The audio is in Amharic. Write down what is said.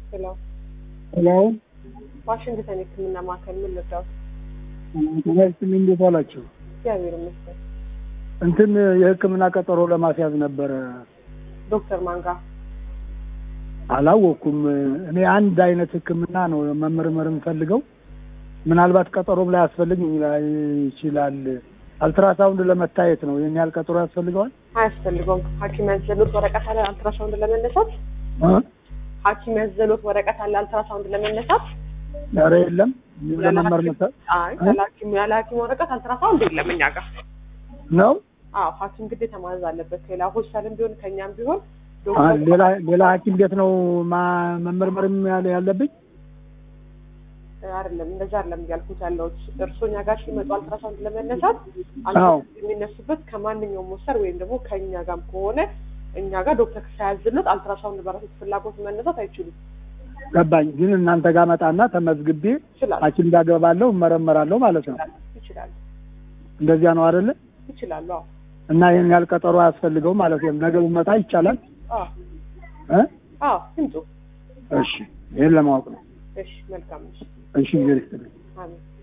ሄሎ ሄሎ ዋሽንግተን የህክምና ማዕከል ምን ልርዳዎት? ተመስል እንዴት ዋላችሁ? እግዚአብሔር ይመስገን። እንትን የህክምና ቀጠሮ ለማስያዝ ነበረ። ዶክተር ማንጋ አላወቅኩም። እኔ አንድ አይነት ህክምና ነው መመርመር የምፈልገው። ምናልባት ቀጠሮም ላይ ያስፈልግ ይችላል። አልትራሳውንድ ለመታየት ነው። ይህን ያህል ቀጠሮ ያስፈልገዋል? አያስፈልገውም። ሐኪም ያዘሎት ወረቀት አለ አልትራሳውንድ ለመነሳት። እ? ሐኪም ያዘሎት ወረቀት አለ አልትራሳውንድ ለመነሳት። ኧረ የለም ለመመርመር አይ ያለ ሐኪም ያለ ሐኪም ወረቀት አልትራሳውንድ የለም እኛ ጋር። ነው። አዎ ሐኪም ግዴታ ማዘዝ አለበት። ሌላ ሆስፒታልም ቢሆን ከእኛም ቢሆን አ- ዶክተር ሌላ ሌላ ሐኪም ቤት ነው ማ- መመርመርም ያለ- ያለብኝ? አይደለም እንደዛ አይደለም እያልኩት ያለሁት እርሶ እኛ ጋር ሲመጡ አልትራሳውንድ ለመነሳት አዎ። አልትራሳውንድ የሚነሱበት ከማንኛውም ሞስተር ወይም ደግሞ ከእኛ ጋርም ከሆነ እኛ ጋር ዶክተር ሳያዝሎት አልትራሳውንድ በራሱ ፍላጎት መነሳት አይችሉም። ገባኝ። ግን እናንተ ጋር መጣና ተመዝግቤ ይችላል ሐኪም ጋር ገባለሁ እመረመራለሁ ማለት ነው። ይችላል እንደዚያ ነው አይደለ? ይችላሉ። አዎ እና ይህን ያህል ቀጠሮ አያስፈልገውም ማለት ነው። ነገ ብመጣ ይቻላል? አዎ እ? አዎ ይምጡ። እሺ፣ ይህን ለማወቅ ነው። እሺ መልካም እሺ እሺ፣ እግዚአብሔር ይስጥልኝ። አሜን